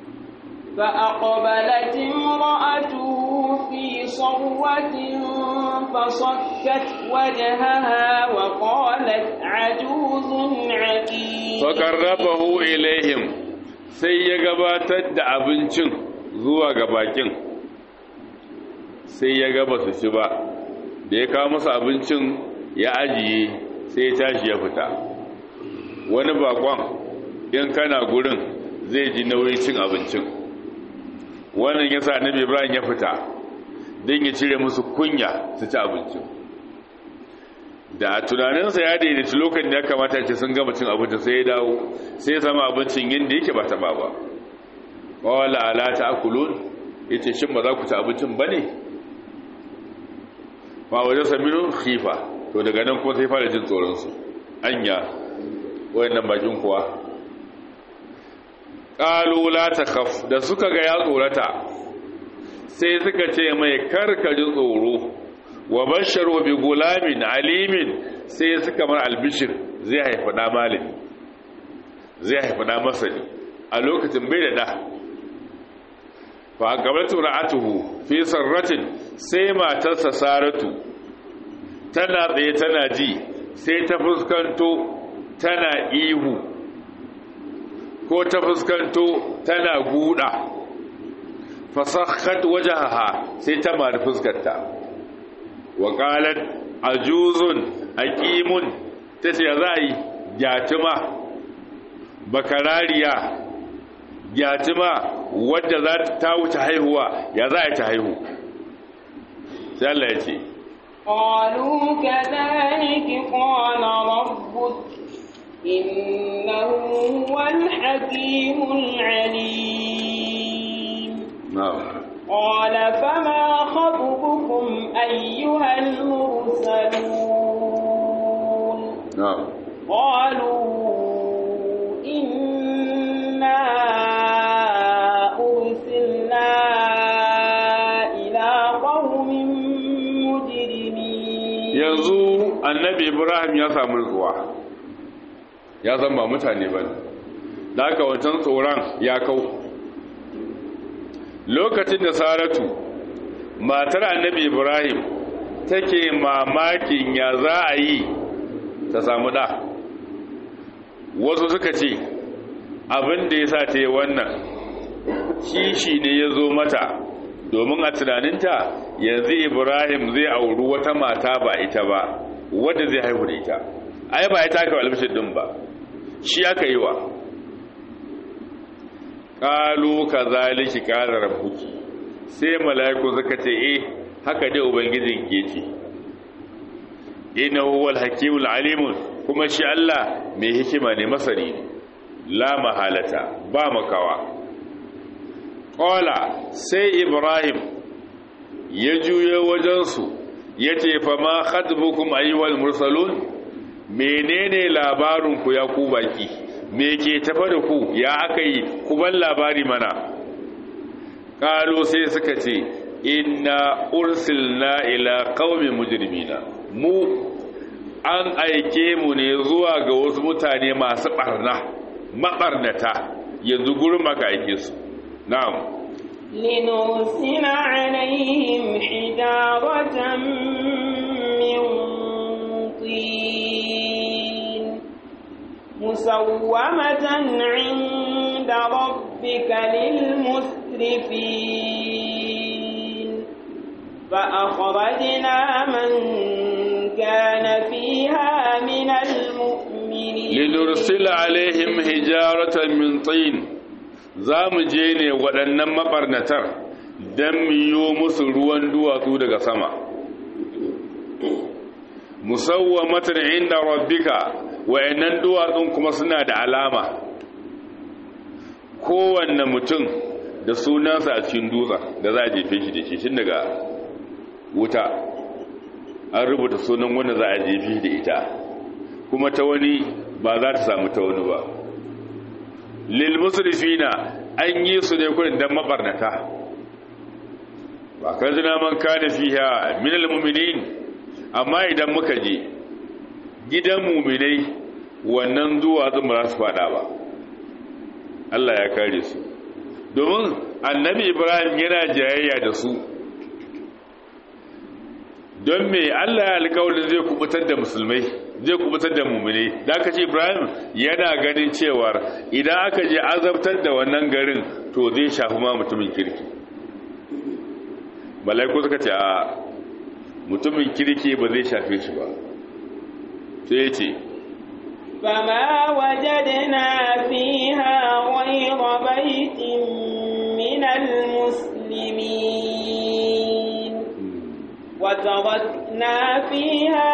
فأقبلت امرأته في صرة فصكت وجهها وقالت عجوز عقيم فقربه إليهم sai ya gabatar da abincin zuwa ga bakin sai ya gaba su ci ba da ya kawo masa abincin ya ajiye sai ya tashi ya fita wani bakon in kana gurin zai ji nauyin cin abincin wannan ya sa annabi ibrahim ya fita don ya cire musu kunya su ci abincin da a tunaninsa ya daidaita lokacin da ya kamata ce sun gama cin abinci sai ya dawo sai ya sama abincin yadda yake ba taɓa ba wala ala ta akulun ya ce shin ba za ku ci abincin ba ne ma wajen saminu khifa to daga nan kuma sai fara jin tsoronsu anya wayannan bakin kuwa ƙalu la ta kaf da suka ga ya tsorata sai suka ce mai karkaji tsoro wa basharu bi gulamin alimin sai suka mar albishir zai haifa da malami zai haifa da masani a lokacin bai da da fa gabatu ra'atuhu fi sarratin sai matarsa saratu tana tsaye tana ji sai ta fuskanto tana ihu ko ta fuskanto tana guda fasakhat wajaha sai ta mari fuskarta wa qalat ajuzun aqimun tace ya zai yatima bakarariya yatima wadda za ta wuce haihuwa ya za ta haihu sai Allah ya ce قالوا كذلك قال ربك إنه هو الحكيم العليم na'am قال فما خطبكم أيها المرسلون na'am قالوا إنا أرسلنا إلى قوم مجرمين yanzu annabi ibrahim ya samu nutsuwa ya zan ba mutane ba ne da aka wancan tsoron ya kau lokacin da saratu matar annabi ibrahim take mamakin ya za a yi ta samu da wasu suka ce abin da ya sa ta yi wannan kishi ne ya zo mata domin a tunaninta yanzu ibrahim zai auri wata mata ba ita ba wadda zai haihu da ita ai ba ya taka albishir din ba shi aka yi wa ƙalu ka zaliki ƙara rabbuki sai mala'iku suka ce eh haka dai ubangijin ke ce ina huwal hakimul alimun kuma shi Allah mai hikima ne masani ne la mahalata ba makawa ƙola sai ibrahim ya juyo wajensu ya ce fa ma khadbukum ayyuhal mursalun menene labarinku ya ku baki me ke tafa da ku ya aka yi ku ban labari mana ƙalo sai suka ce inna ursilna ila qaumin mujrimina mu an aike mu ne zuwa ga wasu mutane masu barna mabarnata yanzu gurin maka aike su na'am لنرسل عليهم حجارة من طين مسومة عند ربك للمسرفين فأخرجنا من كان فيها من المؤمنين لنرسل عليهم حجارة من طين za mu je ne waɗannan maɓarnatar don miyo musu ruwan duwatsu daga sama musawwa matar inda rabbika wa'annan duwatsun kuma suna da alama kowanne mutum da sunansa a cikin dutsen da za a jefe shi da shi tun daga wuta an rubuta sunan wanda za a jefe da ita kuma ta wani ba za ta samu ta wani ba lil musrifina an yi su ne kurin dan mabarnata ba kan zina man kana fiha min almu'minin amma idan muka je gidan mu'minai wannan duwatsun ba za su fada ba Allah ya kare su domin annabi Ibrahim yana jayayya da su don me Allah ya alƙawarin zai kubutar da musulmai zai kubutar da mu'minai da aka ce Ibrahim yana ganin cewar idan aka je azabtar da wannan garin to zai shafi ma mutumin kirki malaiku suka ce a mutumin kirki ba zai shafe shi ba sai ce فما وجدنا فيها غير بيت من المسلمين وتركنا فيها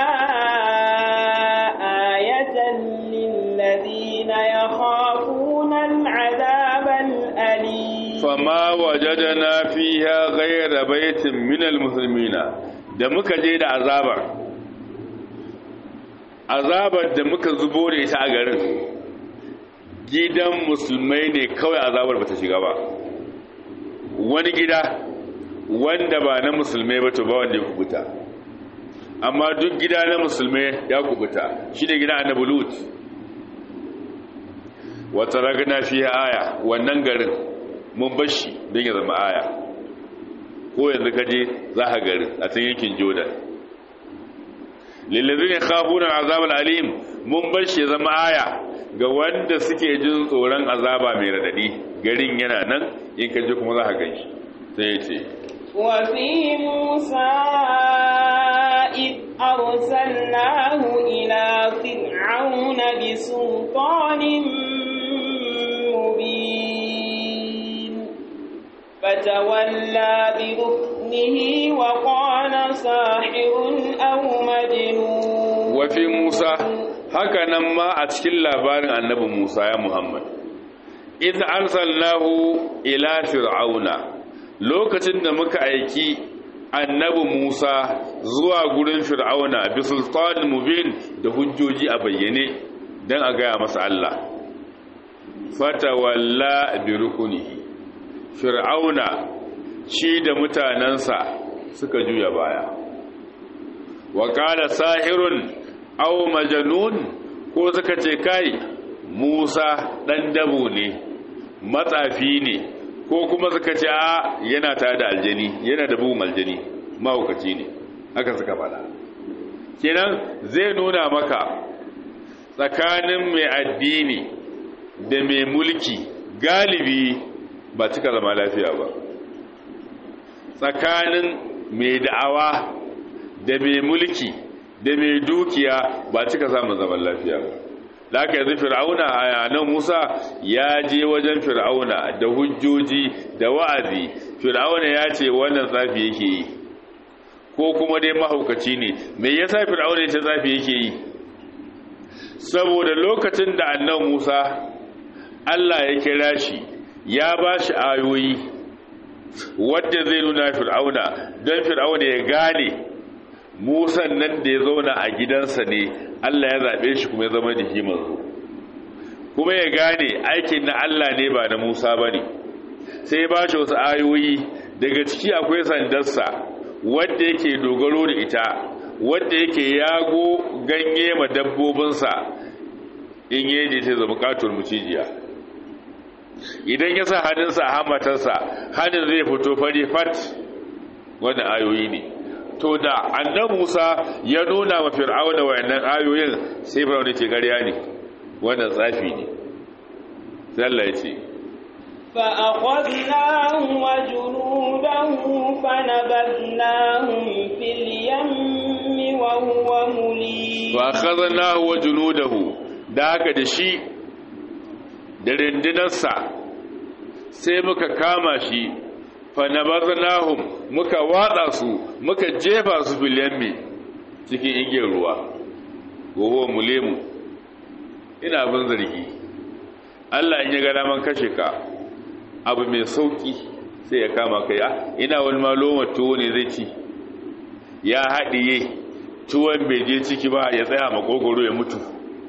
آية للذين يخافون العذاب الأليم فما وجدنا فيها غير بيت من المسلمين da muka je da azabar azabar da muka zubo da ita a garin gidan musulmai ne kawai azabar bata shiga ba wani gida wanda ba na musulmai ba to ba wanda ya kubuta amma duk gida na musulmai ya kubuta shi da gida annabi lut wata ragana fi aya wannan garin mun bashi don ya zama aya ko yanzu kaje za ka garin a can yankin jordan lillazina khafuna azab alim mun bar shi zama aya ga wanda suke jin tsoron azaba mai radadi garin yana nan in kaje kuma za ka ganshi sai yace wa fi musa id arsalnahu ila fir'auna bi sultanin mubin fatawalla bi ruknihi wa qala sahirun aw majnun wafi Musa haka nan ma a cikin labarin annabi Musa ya Muhammad idh arsalnahu ila fir'auna lokacin da muka aiki annabi Musa zuwa gurin fir'auna bi sultanin mubin da hujjoji a bayyane dan a gaya masa Allah fatawalla bi rukunihi fir'auna shi da mutanansa suka juya baya wa qala sahirun aw majnun ko suka ce kai Musa dan dabo ne matsafi ne ko kuma suka ce a yana tare da aljani yana da bugun aljani mahaukaci ne haka suka faɗa kenan zai nuna maka tsakanin mai addini da mai mulki galibi ba cika zama lafiya ba tsakanin mai da'awa da mai mulki da mai dukiya ba cika samun zaman lafiya ba da aka yanzu fir'auna a nan musa ya je wajen fir'auna da hujjoji da wa'azi fir'auna ya ce wannan tsafi yake yi ko kuma dai mahaukaci ne me yasa fir'auna ya ce tsafi yake yi saboda lokacin da annan musa allah ya kira shi ya ba shi ayoyi wadda zai nuna fir'auna don fir'auna ya gane musan nan da ya zauna a gidansa ne Allah ya zaɓe shi kuma ya zama da shi manzo kuma ya gane aikin na Allah ne ba na Musa ba ne sai ba shi wasu ayoyi daga ciki akwai sandarsa wadda yake dogaro da ita wadda yake yago ganye ma dabbobinsa in yi sai zama katon mucijiya idan ya sa hannunsa a hamatarsa hannun zai fito fari fat wannan ayoyi ne to da annan Musa ya nuna wa Fir'auna wayannan ayoyin sai Fir'auna ce ƙarya ne wannan tsafi ne sai Allah ya ce fa aqadnahu wa junudahu fanabadnahum fil yammi wa huwa mulim fa akhadnahu wa junudahu da haka da shi da rindinarsa sai muka kama shi fanabaznahum muka watsa su muka jefa su filyammi cikin igiyar ruwa goho mulemu ina bin zargi Allah in ya ga daman kashe ka abu mai sauki sai ya kama kai ina wani maloma tuwo ne zai ci ya haɗiye tuwon bai je ciki ba ya tsaya makogoro ya mutu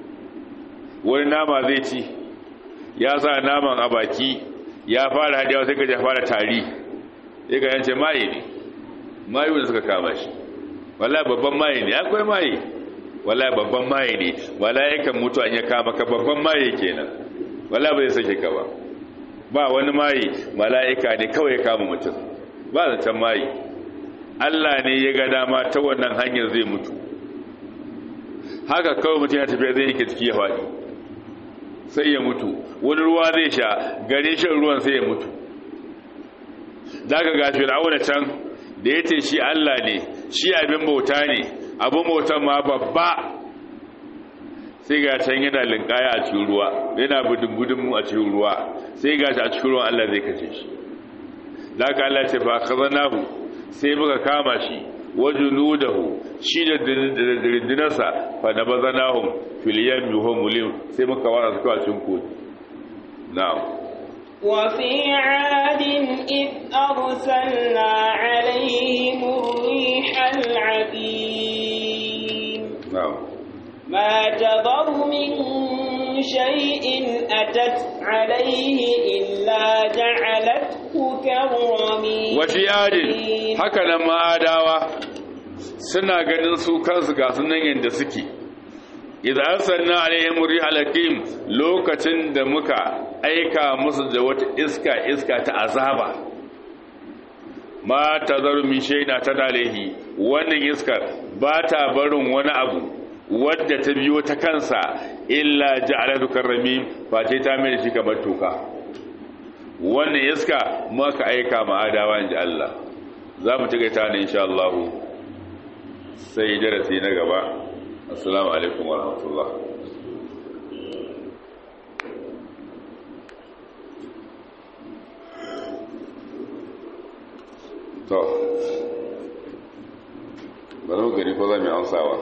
wani nama zai ci ya sa naman a baki ya fara haɗewa sai ka ya fara tari ya ga yance maye ne mayu da suka kama shi wallahi babban maye ne akwai maye wallahi babban maye ne wallahi yakan mutu an ya kama ka babban maye kenan wallahi bai sake ka ba ba wani maye mala'ika ne kawai ya kama mutum ba zancen maye Allah ne ya ga dama ta wannan hanyar zai mutu haka kawai mutum ya tafiya zai yake ciki ya faɗi sai ya mutu wani ruwa zai sha gare shan ruwan sai ya mutu daga ga fir'auna can da ya ce shi Allah ne shi abin bauta ne abin bautan ma babba sai ga can yana linkaya a cikin ruwa yana budin mu a cikin ruwa sai ga shi a cikin ruwan Allah zai kace shi daga Allah ce fa khazanahu sai muka kama shi wajunudahu shi da dindinarsa fa nabazanahum fil yammi hum mulim sai muka wara su a cikin kogi na'am وفي عاد إذ أرسلنا عليهم الريح العقيم na'am ما تضر من شيء أتت عليه إلا جعلته كالرميم wafi adin haka nan ma'adawa suna ganin su kansu ga sunan yadda suke idan arsalna alaihim rihal hakim lokacin da muka aika musu da wata iska iska ta azaba ma tazaru min shayna ta dalehi wannan iskar ba ta barin wani abu wadda ta biyo ta kansa illa ja'alatu karramim face ta mai shi kamar toka wannan iska maka aika ma adawa inji Allah za mu tuka ta ne insha Allah sai darasi na gaba assalamu alaikum wa rahmatullah to bari mu gani ko za mu yi amsawa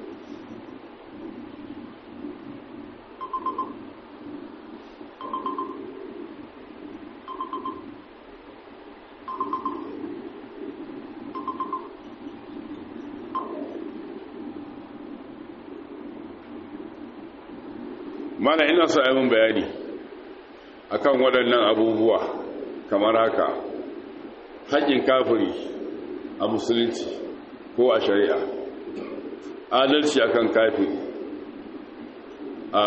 mana ina so yi mun bayani akan waɗannan abubuwa kamar haka haƙƙin kafiri a musulunci ko a shari'a adalci akan kafiri a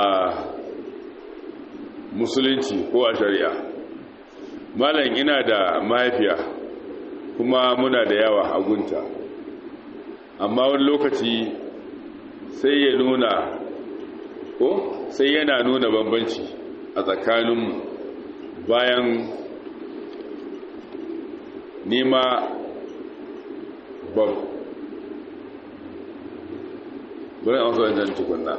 musulunci ko a shari'a malam ina da mahaifiya kuma muna da yawa a gunta amma wani lokaci sai ya nuna ko sai yana nuna bambanci a tsakaninmu bayan nema bab bari an zuwa jan tukunna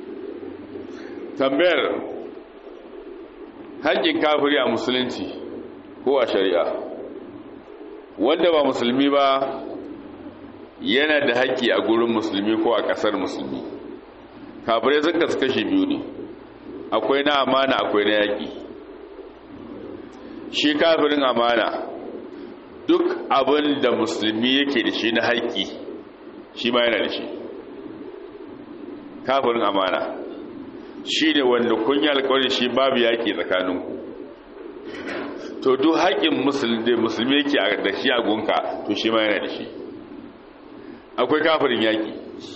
tambayar haƙƙin kafiri a musulunci ko a shari'a wanda ba musulmi ba yana da haƙƙi a gurin musulmi ko a ƙasar musulmi kafirai sun kasu kashi biyu ne akwai na amana akwai na yaƙi shi kafirin amana duk abin da musulmi yake da shi na haƙƙi shi ma yana da shi kafirin amana shi ne wanda kun yi alkawari shi babu yaƙi tsakaninku to duk haƙƙin musulmi yake da shi a gunka to shi ma yana da shi akwai kafirin yaƙi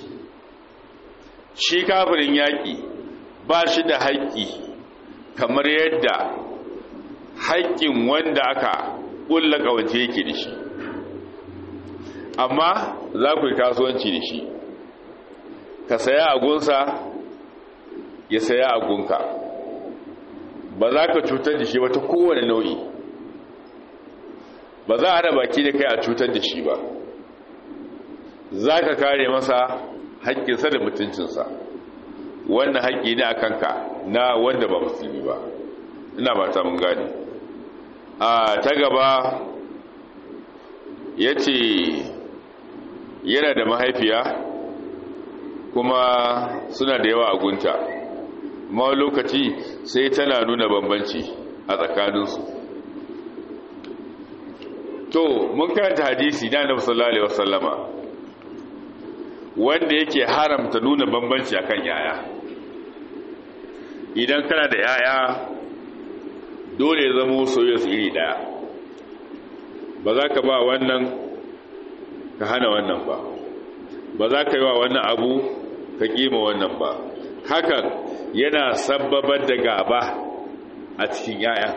shi kafirin yaƙi ba shi da haƙƙi kamar yadda haƙƙin wanda aka ƙulla ƙawance yake da shi amma za ku yi kasuwanci da shi ka saya agunsa ya saya agunka ba za ka cutar da shi ba ta kowane nau'i ba za a haɗa baki da kai a cutar da shi ba za ka kare masa haƙƙinsa da mutuncinsa wannan haƙƙi ne a kanka na wanda ba musulmi ba ina ba ta mun gani a ta gaba ya ce yana da mahaifiya kuma suna da yawa a gunta ma lokaci sai tana nuna bambanci a tsakaninsu to mun karanta hadisi na annabi sallallahu alaihi wasallama wanda yake haramta nuna bambanci akan yaya idan kana da yaya dole ya zama soyayya su iri daya ba za ka ba wannan ka hana wannan ba ba za ka yi wa wannan abu ka kima wannan ba hakan yana sababar da gaba a cikin 'ya'ya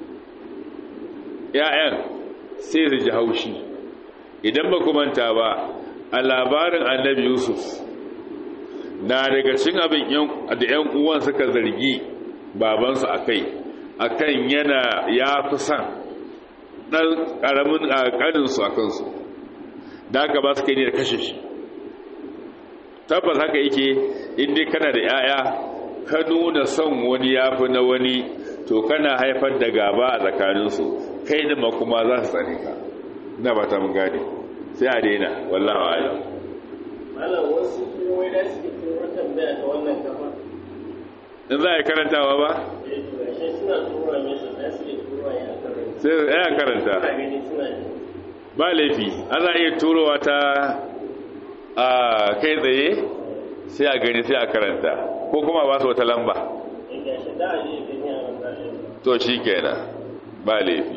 'ya'yan sai su ji haushi idan ba manta ba a labarin annabi yusuf na daga cin abin da 'yan uwan suka zargi babansu a kai a kan yana ya fi son ɗan ƙaramin ƙaninsu a kansu da aka ba su kai ne da kashe shi tabbas haka yake inda kana da 'ya'ya ka nuna son wani ya fi na wani to kana haifar da gaba a tsakaninsu kai da makuma za su tsare ka na ba ta mun gane sai a daina wallawa alam malam wasu kuma da suke turo tambaya ta wannan kafa in za a yi karantawa ba eh to gashe suna tura mesa da suke tura ya karanta sai ya karanta suna gani suna ji ba laifi ana iya turowa ta a kai tsaye sai a gani sai a karanta ko kuma ba su wata lamba eh gashe da a je gani a wannan to shi kenan ba laifi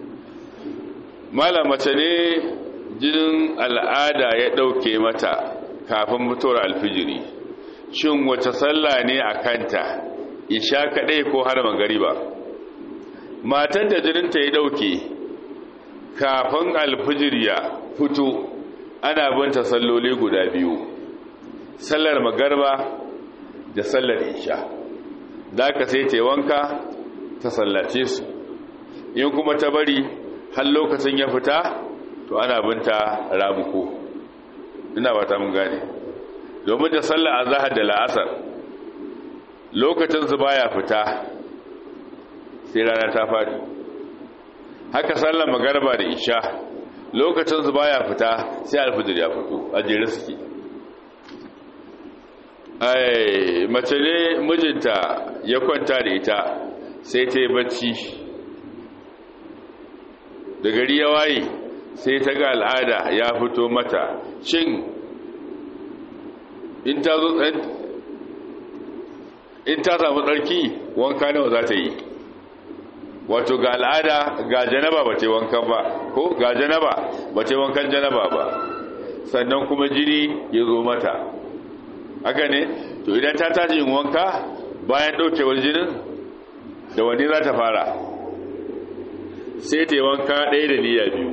malam mace ne jinin al'ada ya ɗauke mata kafin mutuwar alfijiri shin wace sallah ne a kanta isha kaɗai ko har magariba matan da jininta ya ɗauke kafin alfijiri ya fito ana binta salloli guda biyu sallar magarba da sallar isha da aka sai ta wanka ta sallace su in kuma ta bari har lokacin ya fita to ana binta ramuko ina ba ta mun gane domin da sallar azhar da la'asar lokacin su baya fita sai rana ta fadi haka sallar magarba da isha lokacin su baya fita sai alfijir ya fito a jere suke ai mace ne mijinta ya kwanta da ita sai ta yi bacci da gari ya waye sai ta ga al'ada ya fito mata shin in ta zo in ta samu tsarki wanka nawa za ta yi wato ga al'ada ga janaba ba ta yi wankan ba ko ga janaba ba ta yi wankan janaba ba sannan kuma jini ya zo mata haka ne to idan ta tashi yin wanka bayan ɗaukewar jinin da wani za ta fara sai ta yi wanka ɗaya da niyya biyu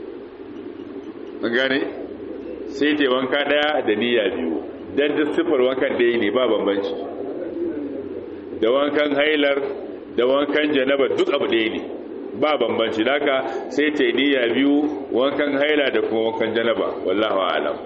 gane sai ta yi wanka ɗaya da niyya biyu don duk siffar wankan ɗaya ne ba bambanci da wankan hailar da wankan janaba duk abu ɗaya ne ba bambanci daga sai ta yi niyya biyu wankan haila da kuma wankan janaba wallahu alam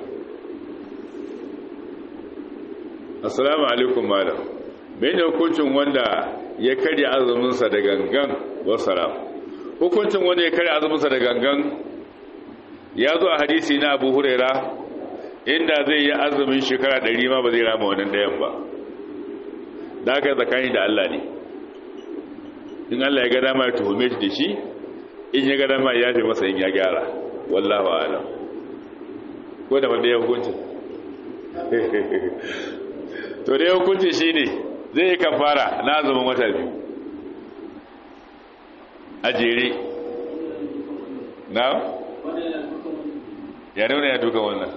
assalamu alaikum malam mene hukuncin wanda ya karya azuminsa da gangan wasalam hukuncin wanda ya karya azuminsa da gangan ya zo a hadisi na abu huraira inda zai yi azumin shekara ɗari ma ba zai rama wannan ɗayan ba da aka tsakani da Allah ne in Allah ya ga dama ya tuhume shi da shi in ya ga dama ya fi masa in ya gyara wallahu alam ko da wanda ya hukuncin to da ya hukuncin shi ne zai yi kafara na azumin wata biyu a jere na ya nuna ya duka wannan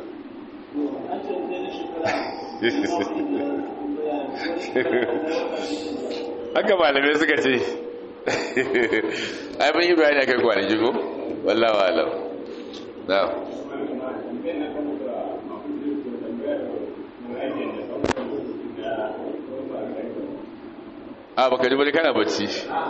haka malamai suka ce ai mun yi bayani akan kwanaki ko wallawa alam na a baka ji bari kana bacci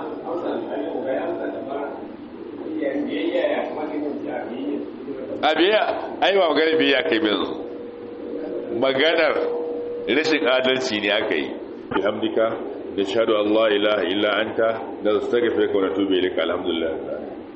a biya ai ba maganar biya kai yanzu maganar rashin adalci ne aka yi bi hamdika da shahadu Allah ilaha illa anta da astaghfiruka wa atubu ilaika alhamdulillah